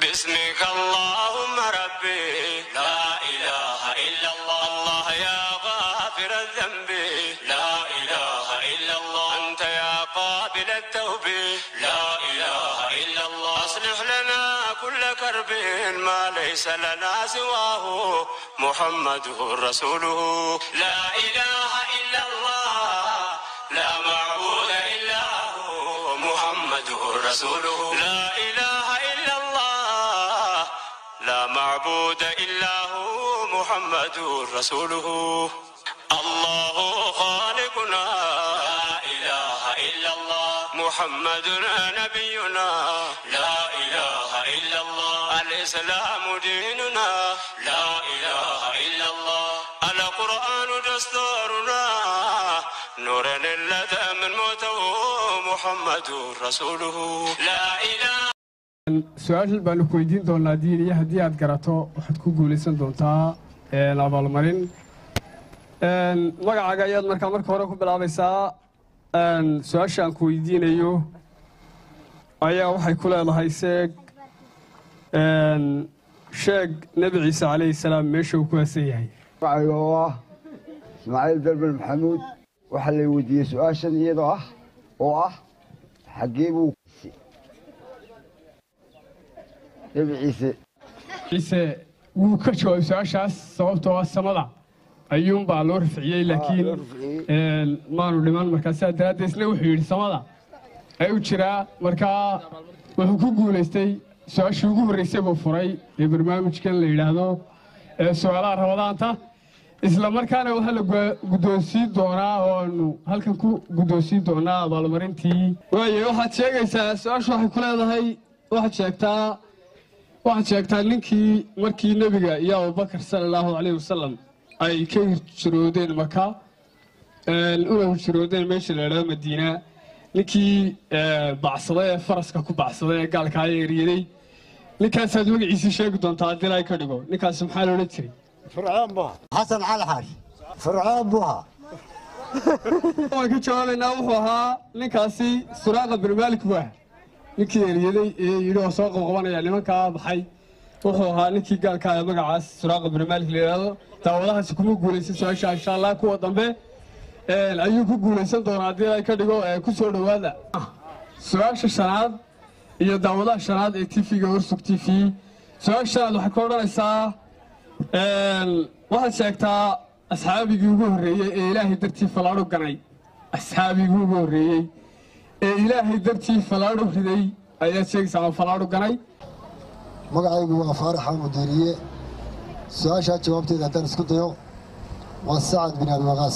باسمك اللهم ربي لا إله إلا الله الله يا غافر الذنب لا إله إلا الله أنت يا قابل التوب لا إله إلا الله أصلح لنا كل كرب ما ليس لنا سواه محمد رسوله لا إله إلا الله لا معبود إلا هو محمد رسوله لا إله إلا الله لا معبود إلا هو محمد رسوله الله خالقنا لا إله إلا الله محمد نبينا لا إله إلا الله الإسلام ديننا لا إله إلا الله القرآن دستورنا نور لدى من موته محمد رسوله لا إله su-aashan baanu ku weydiin doonaa diin iyo haddii aad garato waxaad ku guulaysan doontaa abaalmarin magacaaga ayaad markaa marka hore ku bilaabaysaa su-aasha aan ku weydiinayo ayaa waxay ku leedahay seeg sheeg nebi ciise calayhi salaam meesha uu ku haasan yahay magacayga oo ah ismaaciil dalban maxamuud waxaa la weydiiyey su-aashan iyadoo ah oo ah xaggee buu nebi ciise ciise wuu ka jawaabay su-aashaas sababtoo ah samada ayuunbaa loo rafciyey laakiin loo rafciyey. een, maanu dhiman markaa sidaa daraaddeed isna wuxuu yidhi samada ayuu jiraa markaa wuxuu ku guulaystay su-aashii ugu horreysay buu furay ee barnaamijkan la yidhaahdo ee su-aalaha rabadaanta isla markaana waxaa la gu- guddoonsiin doonaa oo aanu halkan ku guddoonsiin doonaa abaalmarintii waaye waxaad sheegaysaa su-aashu waxay ku leedahay waxaad sheegtaa waxaad sheegtaa ninkii markii nebiga iyo abubakar sala allahu calayhi wasalam ay ka hirjiroodeen maka een, una hirjiroodeen meesha la idhahdo madiina ninkii ee, bacsaday ee faraska ku bacsaday ee gaalkaa eeryaday ninkaasaad magaciisii sheegi doontaa haddii ilaahay ka dhigo ninkaas maxaa la odhan jiray fircoon buha xasan cali xaash fircoon buha waan ka jawaabaynaa wuxuu ahaa ninkaasi suraaqa bin maalik buu ah ninkii eryaday ee yidhi oo soo qabqabanaya nimankaa baxay wuxuu ahaa ninkii gaalka ah ee magacaas suraaqa bin maalik la yidhaahdo daawadahaasi kuma guulaysan su-aasha insha allah kuwa dambe een, ayuu ku guulaysan doonaa haddii ay ka dhigo ee ku soo dhowaada su-aasha shanaad iyo daawadaha shanaad ee tv-ga warsug t v su-aasha shanaad waxay ka odhanaysaa een, waxaad sheegtaa asxaabigii ugu horreeyey ee ilaahay dartii fallaadho ganay asxaabigii ugu horreeyey ee ilaahay dartii fallaadho riday ayaad sheegaysaa ama fallaadho ganay magacaygu waa faarax mudiiriye su-aashaa jawaabteeda haddaan isku dayo waa sacad bin abi waqaas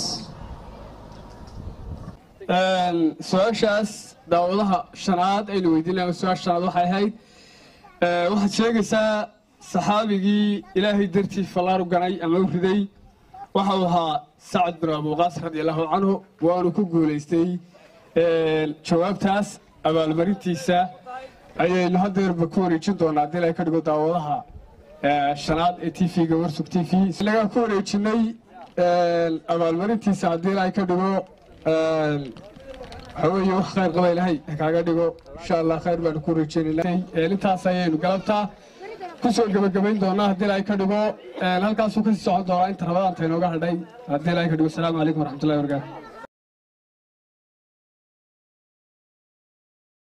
Een, su-aashaas daawadaha shanaad aynu weydiinaya su-aasha shanaad waxay ahayd ee, waxaad sheegaysaa saxaabigii ilaahay dartii fallaadho ganay ama u riday waxa uu ahaa sacad bin abuqaas radi allahu canhu waanu ku guulaystay een, jawaabtaas abaalmarintiisa ayaynu haddeerba ku wareejin doonaa haddii ilaahay ka dhigo daawadaha ee, shanaad ee t v-ga warsug t v lagaa ku wareejinay een, abaalmarintiisa haddii ilaahay ka dhigo een, waxa weeye wax khayr qaba ilaahay ha kaaga dhigo insha allah khayr baanu ku wareejinaynaa Een, intaas ayaynu galabtaa kusoo gebagabayn doonaa haddii ilaahay ka dhigo een, halkaasuu kasii socon doonaa inta rabadaanta inooga hadhay haddii ilaahay ka dhigo asalaamu calaykum waraxmatullahi wabarakaatu